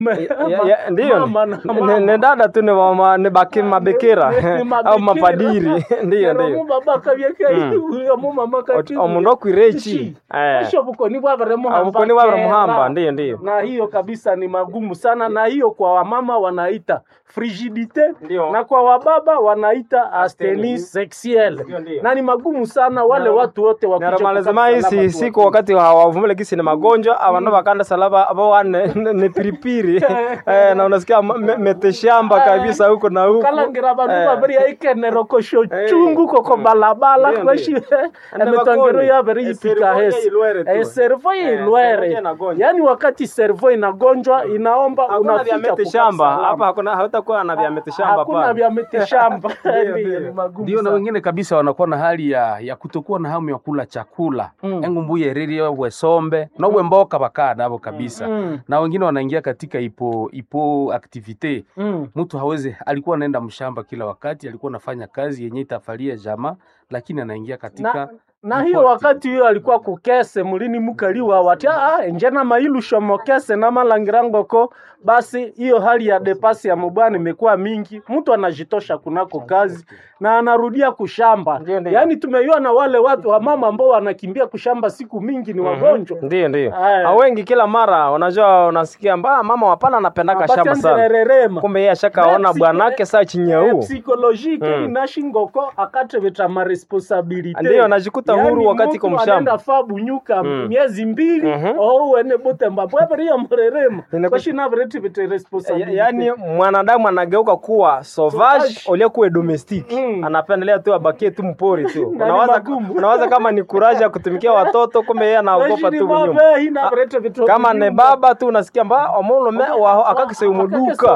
Ya- ya- ndiyo Mama na ni- mama. ni dada tu ni wama- ni baki mabekera au mapadiri ndiyo ndiyo omundu okwirechi esho bukoni bwabere obukoni bwabere muhamba ndiyo ndiyo na hiyo kabisa ni magumu sana na hiyo kwa wamama wanaita frigidite Ndio. na kwa wababa wanaita asteni Asteni. sexuelle Ndio, ndio. na ni magumu sana wale Na- watu wote wakuje naramalizima kukata salama isi tu siku wakati hawavumile kisi ni magonjwa abandu bakanda salaba abawane ni piripiri eh, na unasikia me- meteshamba kabisa huko na huko kalangira bandu Eh. babiri yaikenero kosho Eh. chungu koko balabala Ndio, kweshi Ande emitangiro bakoni. yabere Eh, yipika servo hesi ilwere tu. Eh, servo Eh, ilwere servo inagonjwa. yaani wakati servo inagonjwa inaomba hakuna vya unafika mete kukata shamba salama. hapa hakuna hautakuwa na vya mete shamba hakuna pale vya miti shamba Ndio, Ndio, ndio. ni magumu ndio na sana. wengine kabisa wanakuwa na hali ya, ya kutokuwa na hamu ya kula chakula Mm. engu mbuye ririe wesombe nowe mboka bakaa navo kabisa Mm. na wengine wanaingia katika ipo ipo activite Mm. mtu hawezi alikuwa anaenda mshamba kila wakati alikuwa anafanya kazi yenye itafalia jamaa lakini anaingia katika na, na ipo hiyo activite. wakati hiyo alikuwa kukese mulini mukaliwa wati ah, njena mailusho mokese na malangirangoko basi hiyo hali ya depasi ya mubwana imekuwa mingi mtu anajitosha kunako kazi na anarudia kushamba Ndio, ndio. yaani tumeiwa na wale watu wa mama ambao wanakimbia kushamba siku mingi ni wagonjwa ndio ndio Aya. Ah, wengi kila mara unajua unasikia mba mama wapana anapendaka shamba sana Batendererema. kumbe yeye ashakaona Psi- bwanake saa Eh, chinyau psychologique Mm. inashingoko akateveta maresponsabilite Ndiyo, anajikuta huru wakati iko mshamba. anaenda fa bunyuka Mm. miezi mbili Mhm. ouwene butemba bweberiya murerema Inaku- kwashinaveretivete Ya- responsabilite yaani mwanadamu anageuka kuwa sauvage Sauvage. uliokuwa domestic Mm. anapendelea tu abakie tu mpori tu Na ni unawaza, magumu. unawaza kama ni kuraja kutumikia watoto kumbe yeye anaogopa tu nyuma kama ne baba tu unasikia mba omulume waho akakiseumuduka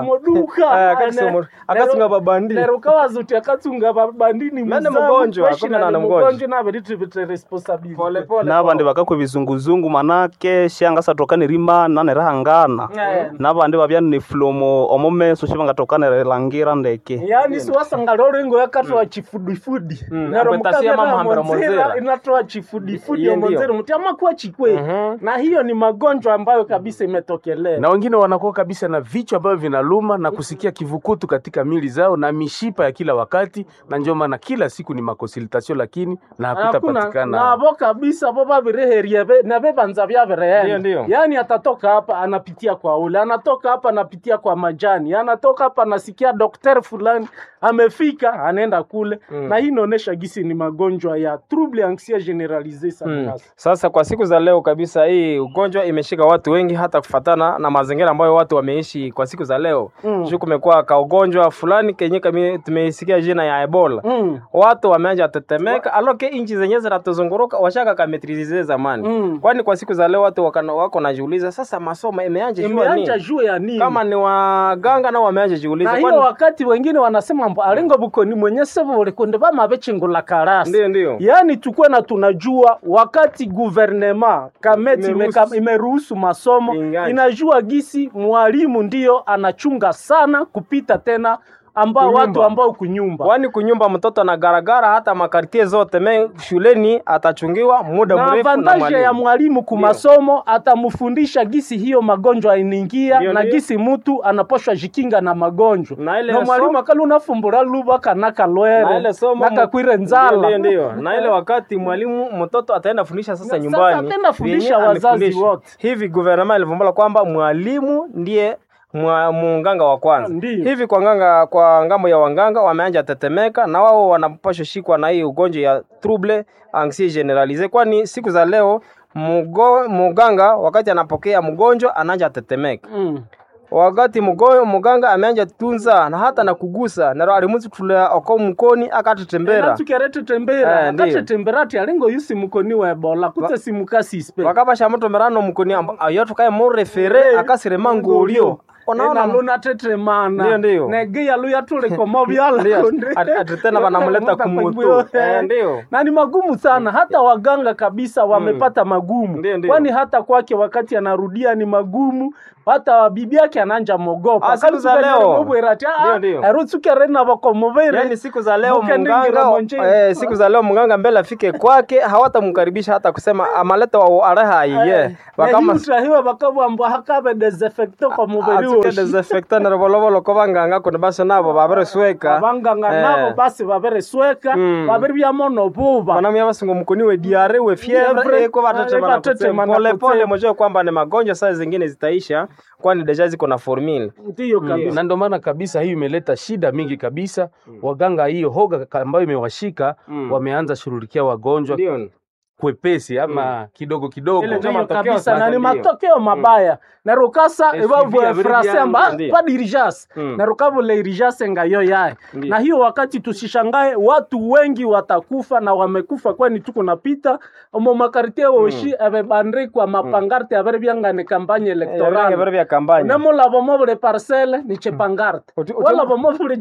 akasinga babandi nerukawazuti akatsunga babandini Mene mgonjwa, kumbe na ni mgonjwa. naveretivete responsabilite pole pole nabandi bakakwe bizunguzungu manake shanga satokane rima nanerahangana Eh. nabandi babya ni fulomo omomeso shibangatokane langira ndeke yani siwasanga lorengo yakatoa chifudifudi Mm, nero apetasia mukavera mamahambira monzera monzera. inatoa chifudifudi Iye ndio. omonzera muti amakuwa chikwe Mhm. na hiyo ni magonjwa ambayo kabisa imetokelea na wengine wanakuwa kabisa na vichwa ambavyo vinaluma na kusikia kivukutu katika mili zao na mishipa ya kila wakati na ndio maana kila siku ni makonsultation lakini na hakuna hakutapatikana navo kabisa vo vavireheria na vevanza Ndio, vyavireenda ndio. yaani atatoka hapa anapitia kwa ule anatoka hapa anapitia kwa majani anatoka hapa anasikia dokter fulani amefika anaenda kule Mm. na hii inaonyesha gisi ni magonjwa ya trouble anxia generalise Mm. sana Sasa kwa siku za leo kabisa, hii ugonjwa imeshika watu wengi, hata kufatana na mazingira ambayo watu wameishi kwa siku za leo Mm. juu kumekuwa ka ugonjwa fulani kenye kami tumeisikia jina ya Ebola Mm. watu wameanza tetemeka, aloke inchi zenye zinatuzunguruka washaka kametrize zamani Mm. kwani kwa siku za leo watu wakana, wako najiuliza sasa masomo imeanja jua imeanja nini? juu ya nini Kama ni waganga nao wameanja na jiuliza, hiyo kwani wakati wengine wanasema mbo alingo bukoni mwenye sebo ulikunde bamabechingula karasi ndio ndio yaani tukwe na tunajua wakati guvernema kameti Imeruhusu. imeka- imeruhusu masomo Ingaje. inajua gisi mwalimu ndiyo anachunga sana kupita tena ambao Kunyumba. watu ambao kunyumba kwani kunyumba mtoto na garagara hata makartie zote me shuleni atachungiwa muda na mrefu na avantaje ya mwalimu. mwalimu kumasomo atamfundisha gisi hiyo magonjwa inaingia Ndio, na ndio. gisi mutu anaposhwa jikinga na magonjwa Na ile na mwalimu somo- akali unafumbura luba kanaka na lwere ile somo nakakwire nzala ndio, ndio, ndio. na ile wakati mwalimu mtoto ataenda fundisha sasa Na nyumbani sasa ataenda fundisha vyenye wazazi amefundisha. wote. hivi guvernema ilivumbula kwamba mwalimu ndiye mwa- munganga wa kwanza Ndiyo. hivi kwa nganga kwa ngambo ya wanganga wameanja tetemeka na wao wanapashwa shikwa na hii ugonjwa ya trouble anxiety generalise kwani siku za leo mugo, muganga wakati anapokea mgonjwa anaanja tetemeka mm. wakati mugo, muganga ameanja tunza na hata na kugusa naro alimuzi kutulea oko mkoni akatetembera tukerete tembera Eh, ndiyo. akatetembera ati alingo yusi mukoni wa ebola kute simukasispe wakapasha muto merano mukoni amba ayo tukaye murefere akasirema ngulio unaona luna tetemana Ndiyo, ndiyo. negeya luya tulikomo byala Ndiyo, kunde. ati- ati tena wanamleta kumutu. Eh, ndiyo. na ni magumu sana hata waganga kabisa wamepata magumu Ndiyo, ndiyo. kwani hata kwake wakati anarudia ni magumu hata bibi yake ananja mogopa Ah, siku za leo. Ndiyo, ndiyo. erutsukerena bakomuvere yani siku za leo Mukendingira mganga monje. eh, siku za leo mganga mbele afike kwake hawatamkaribisha hata kusema amaleta wa areha iye wakama utahiwe bakabwambwa hakabe desinfecto kwa mubiri woshi desinfectant na volovolo ko banganga kuno basi nabo baberesweka abanganga Eh. nabo basi baberesweka Mm. baberyamo nobuba wanamia basingo mkoni we diare we Fievre, fievre iko eh, batatema batatema na pole pole kutsema. mjue kwamba ni magonjwa saa zingine zitaisha kwani deja ziko na formula ndiyo kabisa na ndio maana kabisa hiyo imeleta shida mingi kabisa waganga hiyo hoga ka- ambayo imewashika Mm. wameanza shughulikia wagonjwa ndio kwepesi ama kidogo kidogo Ile ndio Ndiyo matokeo kabisa sasa na ni ndiyo. matokeo mabaya na rukasa SUV evavu abiri frase byangu, amba ndiyo. pa dirigence Mm. na rukavule irigence ngayo yaye Ndiyo. na hiyo wakati tusishangae watu wengi watakufa na wamekufa kwani tuko napita omo makartie woshi ebebandikwa mapangarte abere byangane kampanye Toranga electoral vya vya kampanya nemulavo mobule parcele ni chepangarte Uti- uti- walavo mobule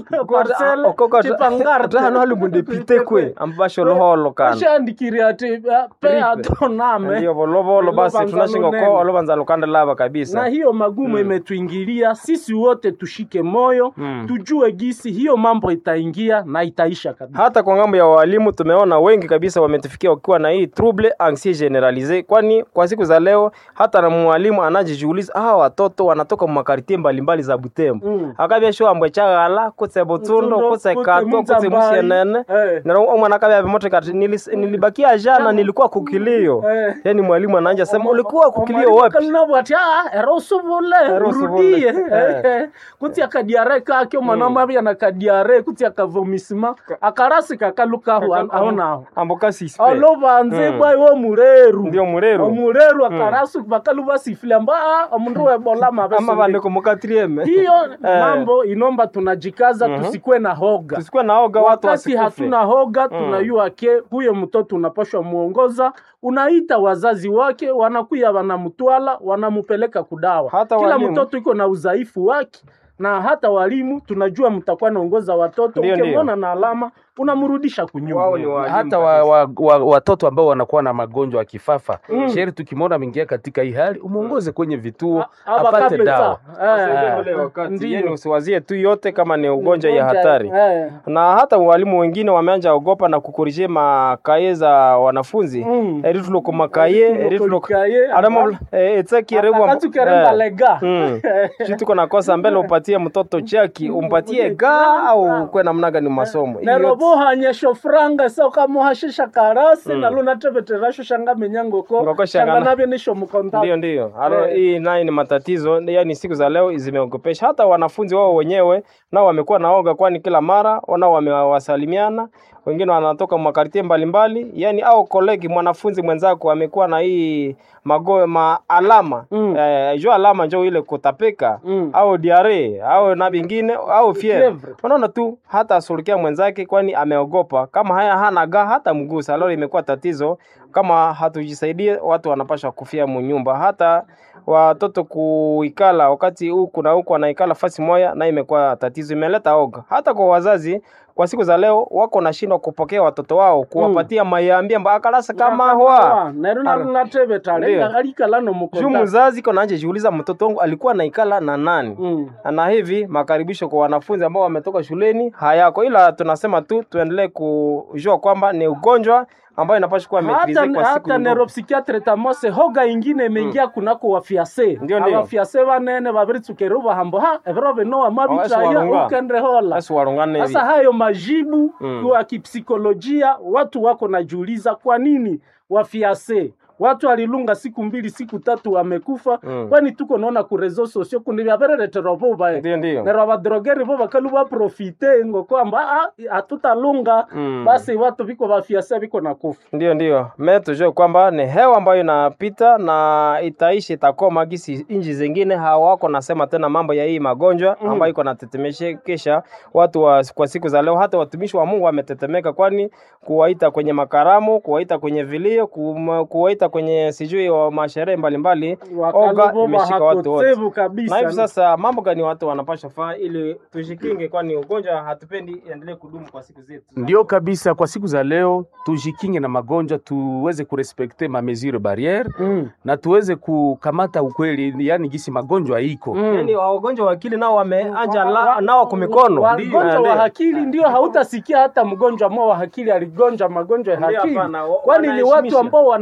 parcele chepangarte hano hali mundepite kwe ambasho loholo kana oshandikiri ati eh, pe Tripe. atoname ndio volovolo basi Olobanza tunashinga lunene. ko olobanza lukanda lava na kabisa hiyo magumu imetuingilia sisi wote tushike moyo Mm. tujue gisi hiyo mambo itaingia na itaisha kabisa hata kwa ngambo ya walimu tumeona wengi kabisa wametufikia wakiwa na hii trouble anxiety generalise, kwani kwa siku za leo hata na mwalimu anajijiuliza ah, watoto wanatoka makartie mbalimbali za Butembo Mm. akabya sho ambwe chagala kutse Butsundo Butsundo, kutse kutse Katwa kutse Muzambai. Musienene Eh. na omwana akabya bimote kati nilis- nilibakia jana nilikuwa kukilio Eh. yani mwalimu anaanja sema ulikuwa kukilio wapi kalinabwati ero usubule Ero usubule. urudie Eh. kuti akadiare kake omwana wamabya na kadiare kuti akavomisima akarasi kakalukahu aonaho amboka sispe olovanze Mm. bwai womureru ndio mureru omureru akarasi bakalu basifile amba "Ah, omundu webola ama mabesunde bandiko mukatrieme hiyo mambo inomba tunajikaza tusikuwe na hoga tusikuwe naoga watu wakati wasikufe hatuna hoga tunayua ke huyo mtoto unapashwa muongoza unaita wazazi wake wanakuya wanamtwala wanamupeleka kudawa Hata kila walimu. mtoto iko na udhaifu wake na hata walimu tunajua mtakuwa naongoza watoto Ndio, ndio. ukimwona na alama unamrudisha kunyuma Wao ni walimu hata wa, wa, wa, watoto ambao wanakuwa na magonjwa ya kifafa mm. sheri tukimwona ameingia katika hii hali umwongoze kwenye vituo A- apate abakapeta. dawa Eh, Ule wakati, Ndiyo. yani usiwazie tu yote kama ni ugonjwa ya Ugonjwa, hatari eh. na hata walimu wengine wameanja ogopa na kukorije makaye za wanafunzi Mm. erituloko makaye erituloko Kaye, adamo etsekierewa akati ukeremba lega chituko nakosa mbele upatie mtoto chaki umpatie ga au kwe namna gani masomo Hiyo yote- nerobohanyesho franga sokamuhashisha karasi nalunateveterasho shanga menyangoko Ngoko shanga shanga na- navyo nisho mkonta ndio ndio alo Eh. hii naye ni matatizo yani siku za leo zimeogopesha hata wanafunzi wao wenyewe nao wamekuwa naoga kwani kila mara nao wamewasalimiana wengine wanatoka makartie mbalimbali yani au kolegi mwanafunzi mwenzako amekuwa na hii mago ma alama Mm. eh, jo alama njo ile kutapika Mm. au diare au na vingine au fievre Fievre. unaona tu hata asulukia mwenzake kwani ameogopa kama haya hana ga hata mgusa leo imekuwa tatizo kama hatujisaidie watu wanapasha kufia munyumba hata watoto kuikala wakati huku na huku wanaikala fasi moya na imekuwa tatizo imeleta oga hata kwa wazazi kwa siku za leo wako nashindwa kupokea watoto wao kuwapatia mayambia mba akalasa kama hwa narunatevetale Ndio. alikala juu nomukonta mzazi kona anje jiuliza mtoto wangu alikuwa naikala na nani Mm. na hivi makaribisho kwa wanafunzi ambao wametoka shuleni hayako, ila tunasema tu tuendelee kujua kwamba ni ugonjwa ambayo inapaswa kuwa maitrise hata, kwa siku hata ndogo. neuropsychiatre tamose hoga ingine imeingia kunako wafiase Ndio, ndio. abafiase banene babiritsukere bahambo ha ebiro binoa Esi mabitaya warunga. ukendre hola Basi warungane hivi. sasa hayo majibu Mm. kwa kipsikolojia watu wako najiuliza kwa nini wafiase watu walilunga siku mbili siku tatu wamekufa Mm. kwani tuko naona ku reseaux sociaux kundi vyavereretera vuva Ndio, ndio. nero abadrogeri vo bakalu baprofite ngo kwamba "Ah, hatutalunga Mm. basi watu viko vafiase viko na kufa Ndio, ndio. Me tujue kwamba ni hewa ambayo inapita na itaishi itakoma, gisi inji zingine hawako nasema tena mambo ya hii magonjwa ambayo iko natetemeshekesha watu wa, kwa siku za leo. Hata watumishi wa Mungu wametetemeka, kwani kuwaita kwenye makaramu, kuwaita kwenye vilio, kum- kuwaita kwenye sijui wa masherehe mbalimbali, oga imeshika watu wote. hakosevu Na hivi kabisa sasa mambo gani watu wanapasha faa ili tujikinge, kwani ugonjwa hatupendi iendelee kudumu kwa siku zetu. ndio kabisa kwa siku za leo tujikinge na magonjwa tuweze kurespekte ma mesure barriere Mm. na tuweze kukamata ukweli yani gisi magonjwa iko Mm. Yaani wagonjwa wa akili nao wameanja la- nao kwa mikono. wagonjwa wa akili ndio hautasikia hata mgonjwa mmoja wa akili aligonjwa magonjwa ya Ndio, akili hapana, wa- kwani ni watu wanaheshimisha. ambao wanaheshimisha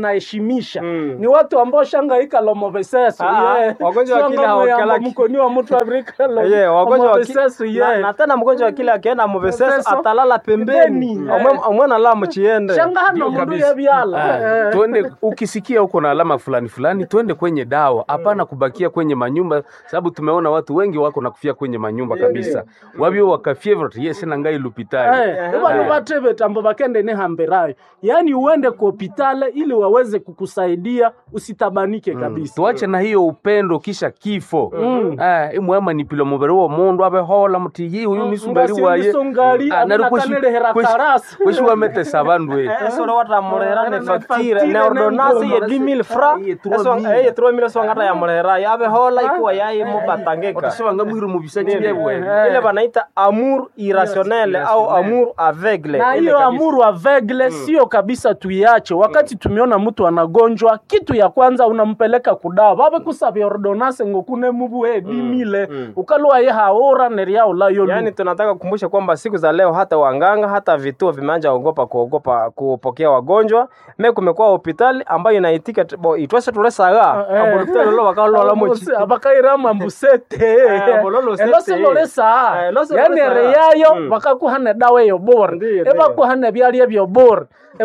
kuelimisha Mm. ni watu ambao shangaika lomovesesu Ah, ah, wagonjwa wa akili hawakalaki. mkoni wa mtu afrika Ye, wagonjwa wa ki- lomovesesu na, na tena mgonjwa wa kile akienda muveseso Muveseso. atalala pembeni Pembeni. Omwe- omwena la muchiende shangahano mundu yebyala Ah, twende ukisikia uko na alama fulani fulani twende kwenye dawa hapana kubakia kwenye manyumba sababu tumeona watu wengi wako na kufia kwenye manyumba kabisa wabyo wakafia vyote yes na ngai lupitali ivano vateve tambo vakende nehamberayo yaani uende ku hopitale ili waweze kukusaidia usitabanike kabisa tuache na hiyo upendo kisha kifo Ah, imwema nipilo mubiri wa mundu abehola muti yi uyu nisungari waye ngasinisungali Ah, nari kweshi- anakanelehera kweshi- karasi kweshi wametesa bandu e esoro watamurehera ne Ne facture facture ne ne ordonnance ye ngoma. 10000 francs Ye 3000. eye 3000 swangata ya murehera yabe hola ikuwa yaye mubatangeka otasebanga mwiru mubisaki byebwe ile banaita amour irrationnel au amour aveugle na Ile hiyo kabisa. amuru avegle sio kabisa tuiache wakati tumeona mtu anagonjwa kitu ya kwanza unampeleka kudawa vave kusavya ordonase ngokune mubu he bimile ukalua ye haora neriaula yolu Yaani tunataka kukumbusha kwamba siku za leo hata wanganga hata vituo vimeanza ogopa kuogopa kupokea wagonjwa. Me kumekuwa hospitali ambayo inaitika t- bo itwese tulesaga Eh. abulutelo lo bakalola mochi. abakairama mbusete Eh, bololo sete. eloselolesa Eh, eloso yani lolesa. reyayo Mm. bakakuhana dawa eyo bora Ndiyo, ndiyo. ebakuhana byalya byo bora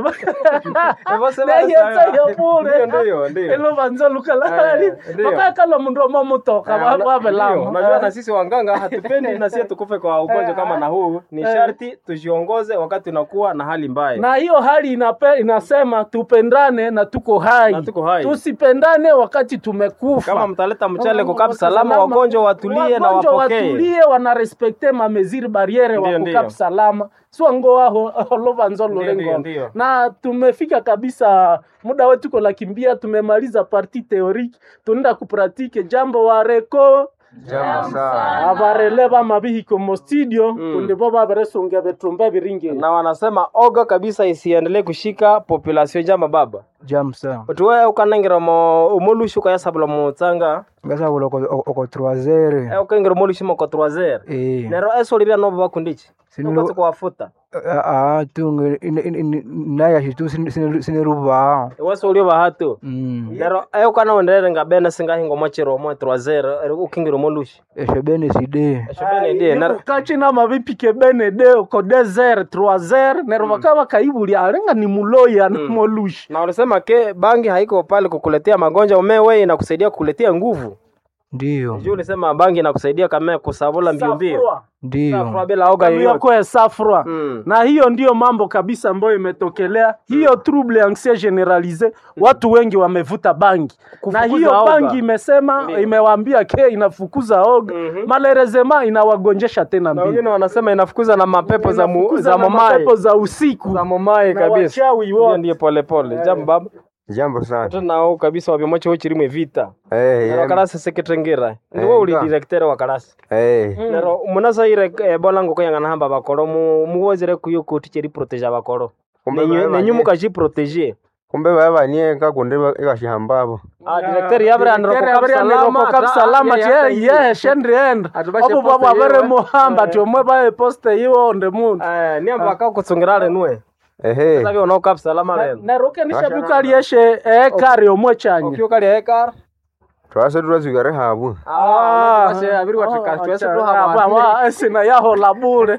Ebose neyetsa balesa. yo bure Ndiyo, ndiyo, ndiyo. elovanza lukalali Eh, ndiyo. bakakala mundu omamutoka Eh, una- ndio, wabelama Unajua na sisi wanganga hatupendi na sisi tukufe kwa ugonjwa kama na huu. Ni sharti tujiongoze wakati unakuwa na hali mbaya. na hiyo hali inape, inasema tupendane na tuko hai, Na tuko hai. tusipendane wakati tumekufa Kama mtaleta mchele Kama kukap salama, salama, wagonjwa watulie na wagonjwa wapokee. watulie wanarespekte mameziri bariere Ndiyo, wa ndiyo. kukap salama swango aho olovanzo Ndiyo, ndiyo, lolengo ndiyo. na tumefika kabisa muda wetu ko lakimbia tumemaliza parti teorike tunaenda kupratike jambo wareko avarele vamavihiko mo studio kundi vo vaveresungia vetrumba viringi na wanasema oga kabisa isiendelee kushika population jama baba jamsa utuwe ukanengera mo umulushu ukayasabula mutsanga ngasabula oko oko troisiere e ukengera umulushu moko troisiere eh nero esoli bya nobo bakundichi Sinu- ukatse kuwafuta ah tunge nayashi tu siniruba wesoli bahatu mm nero e ukanaonderere nga bene singahingo mochiro mo troisiere ukengera umulushu esho bene side esho bene die nero kachina mavipike bene de ko desert troisiere nero vakava kaivulya alenga ni muloya na molushi na ulisema ke bangi haiko pale kukuletea magonjwa umewe inakusaidia kukuletea nguvu ndiyo juu ulisema bangi inakusaidia kama kusabula mbio mbio Safrwa. ndiyo Safra bila oga yoyote yako safrwa Mm. na hiyo ndiyo mambo kabisa ambayo imetokelea hiyo trouble anxiety generalise watu wengi wamevuta bangi na Kufukuza hiyo oga. bangi imesema imewaambia ke inafukuza oga Mhm. malerezema inawagonjesha tena na mbili wengine wanasema inafukuza na mapepo za mu, Inafukuza za na momai mapepo za usiku za momai Na kabisa wachawi Hiyo wote. ndiyo pole pole jambo baba jambo sana tena nao kabisa wavyomoche uchirimwe vita Eh, nero yeah. karasi seketrengira ndiwo Eh, uli nga. directeur wa karasi Eh, nero munasaire eh, bolango koyang'ana hamba bakoro mu- muwozere kuyo koti cheri protege abakoro Kumbe Nenyu- baba nenyu nye- mukachiprotege kumbe vavanieka kundi ikashihambavo Ah, directeur yabere anero kokap salama ye shendriend Atubashe obo poste bwabo avere yiwe. muhamba ti omwe baye poste iwo onde mundu niamba akakutsungirale nuwe ehe savi onokap salama leno nerukenisha bikalieshe ekari omwe chanye okiukalia ekar twase turazwikare havu Ah, twashe abiri watika twese tuhaba sina yahola bure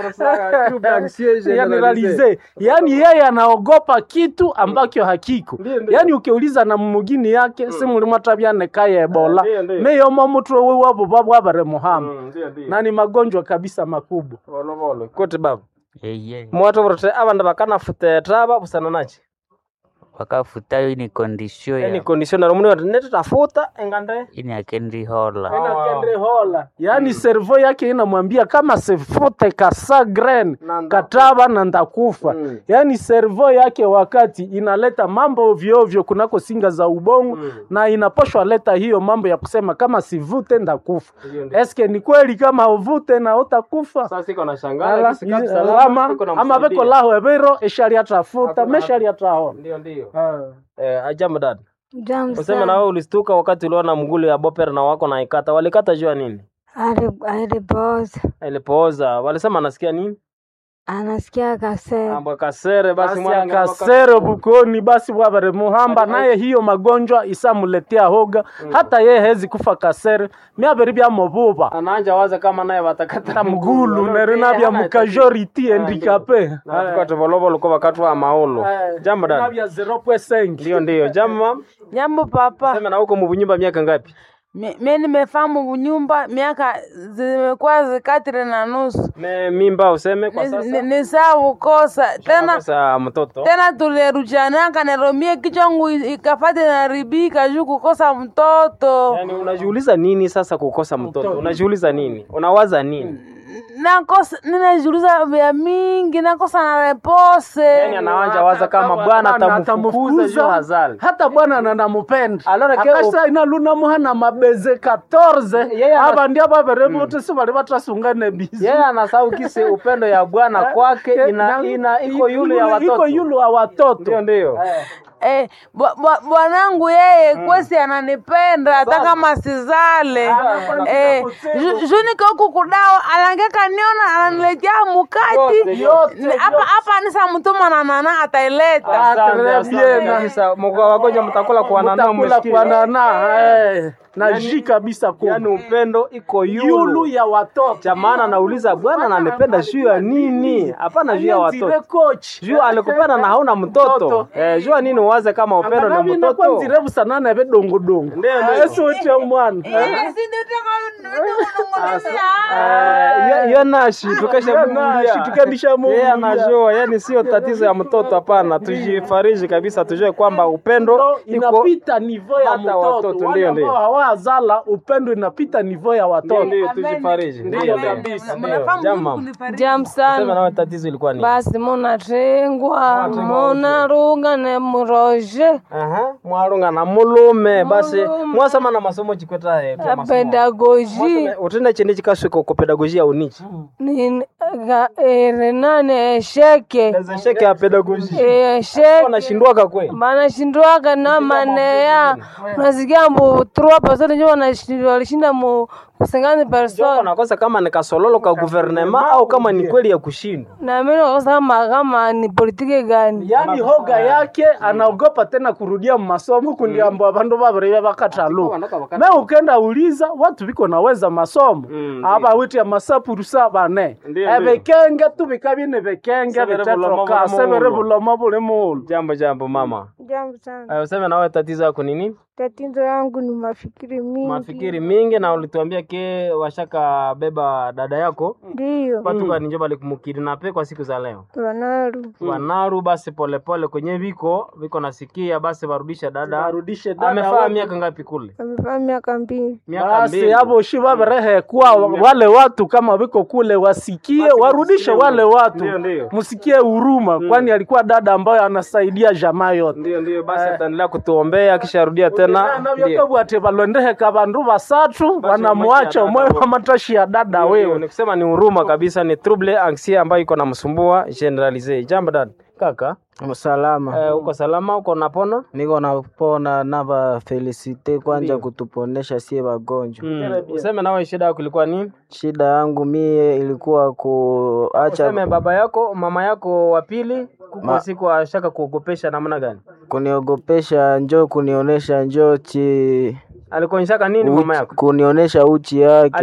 generalize yani yeye anaogopa kitu ambacho hakiko Ndiyo, ndiyo. yani ukiuliza na mumugini yake si mulimo tabyanekaya ebola Ndiyo, ndiyo. meyomo mutwe wiwabo babwabare muhamba na ni magonjwa kabisa makubwa volovolo kuti baba eye mwatovorete avandu vakanafuteta busana nachi wakafutayo ini kondisio eni ya conditioner muni wati netitafuta engande ini akendihola inakendrehola yaani servo yake inamwambia kama sifute kasagren Na ndakufa. kataba na ndakufa Mm. yaani servo yake wakati inaleta mambo ovyoovyo kunako singa za ubongo Mm. na inaposhwa leta hiyo mambo ya kusema kama sivute ndakufa Ndiyo, ndiyo. eske ni kweli kama uvute na utakufa sasa iko na Ala, shangala kisi kapi izi- salama, alama iko na ama msaidia. veko laho evero eshaliatafuta Hakuna- meshaliataona ndio ndio eh ajamu dad Jamu useme na sana. wewe ulistuka wakati uliona mgulu ya boper na wako na ikata walikata jua nini Ali- Alipoza. ilipooza walisema anasikia nini anasikia kasere ambwa kasere basi basi mwana ngamba akasere bukoni basi bwabare muhamba naye hiyo magonjwa isamuletea hoga hata ye hezi kufa kasere myabere byamububa anaanja waza kama naye watakata mgulu nerina bya mukajoriti endikape tukatovolovolo ko wakati wa maolo jambo dada bya 0.5 ndio ndio jambo Jambo papa, sema na huko mubunyumba miaka ngapi Mi- mi nimefahamu nyumba miaka zimekuwa zikatire na nusu, me mimba useme kwa Ni- sasa ni- ni saa kukosa tena sasa mtoto tena tulirujanaka neromie kichwangu i- ikafate naribika juu kukosa mtoto yani unajiuliza nini sasa kukosa mtoto unajiuliza nini unawaza nini nakosa ninajiuliza vya mingi nakosa na repose yani anawanja waza kama bwana Bwana atamfukuza juu hazali hata bwana nanamupenda Alora ke akasa inaluna muhana mabeze 14 Yeye ana- aba ndia babere bote si bali batasungane bizi yeye anasahau kisi upendo ya bwana kwake ina, ina iko yule ya watoto iko yule ya watoto ndio ndio Eh, bwa- bwa- bwanangu yeye kwesi ananipenda hata kama sizale eh, ju- juu niko huku kudawa alangeka niona ananiletea mukati Yote, Ni- hapa hapa nisa mtuma na nana ataileta Asante, très asante bien. kabisa. Mko wagonjwa mtakula kwa nana mutakula msikie. kwa nana eh, na ji kabisa ku Yaani upendo iko yulu yulu. ya watoto Cha maana nauliza bwana ananipenda juu ya nini? Hapana juu ya Anyenzire watoto. coach Juu alikupenda na hauna mtoto. Mtoto. Eh, jua nini uwaze kama upendo na Anganabi nakwa mtoto? nzirevu sana na vedongodongo Ndio, ndio. esote mwana Eh, yo- yo nashi tukashamulia. tukadisha mungu Yeye anajua, yani sio tatizo ya mtoto hapana. Tujifariji kabisa tujue kwamba upendo iko inapita nivo ya hata mtoto watoto, wale ndio, ndio. ambao hawazala upendo inapita nivo ya ndio watoto ndio tujifariji. Ndio ndio. Ndio, Jama. jam Sema sana nawe tatizo ilikuwa nini? basi munatengwa munarunga ne muroje Aha, mwarunga na mulume basi mwasoma na masomo chikweta eh, pia masomo. pedagoji Mwasoma- utenda chindi chikaswika ku pedagogia unichi Nin- ga- ere nane esheke sheke ya pedagogia esheke wanashindwaka kwe banashindwaga na maneya unasikia mbu trois personnes njo wanashindwa walishinda mu kusengani persone nakosa kama ni kasololo ka guvernema au kama ni kweli ya kushindwa na mimi nakosa kama kama ni politiki gani yaani hoga yake anaogopa tena kurudia masomo kundiamba vandu vavirivya vakatalu me ukenda uliza watu viko naweza masomo Mm, ava witi ya masapurusa vane Ndio, evekenge tu vikavine vikenge Severe bulomo vitetroka buli severe muulu. bulomo buli muulu jambo jambo mama jambo sana Eh, useme nawe tatizo yako ni nini tatizo yangu ni mafikiri mingi mafikiri mingi na ulituambia ke washaka beba dada yako ndiyo patuka ninjo balikumukirinapé kwa siku za leo wanaru wanaru basi polepole kwenye viko viko nasikia basi warudishe dada arudishe dada amefaa wetu. miaka ngapi kule amefaa miaka mbili miaka basi mbili avo shi vavirehekwa wale watu kama viko kule wasikie warudishe wale watu Ndio, ndio. msikie huruma kwani alikuwa dada ambayo anasaidia jamaa yote ndio ndio basi ataendelea kutuombea akisharudia tena ndio. navyokabwate valondeheka vandu vasatu vanamwacha dada umwe wewe. wamatashi ya dada Ndio, wewe ni kusema ni huruma kabisa ni trouble anxie ambayo iko namsumbua generalize jambo dad kaka Salama. eh, uko salama uko napona Niko napona nava felicite kwanja kutuponesha sie wagonjwa. mm. useme nawe shida yako ilikuwa nini Shida yangu mie ilikuwa kuacha useme baba yako mama yako wa pili kuko Ma- siku ashaka kuogopesha namna gani kuniogopesha, njo kunionesha njo chi alikuonyeshaka nini mama uchi, yako kunionesha uchi yake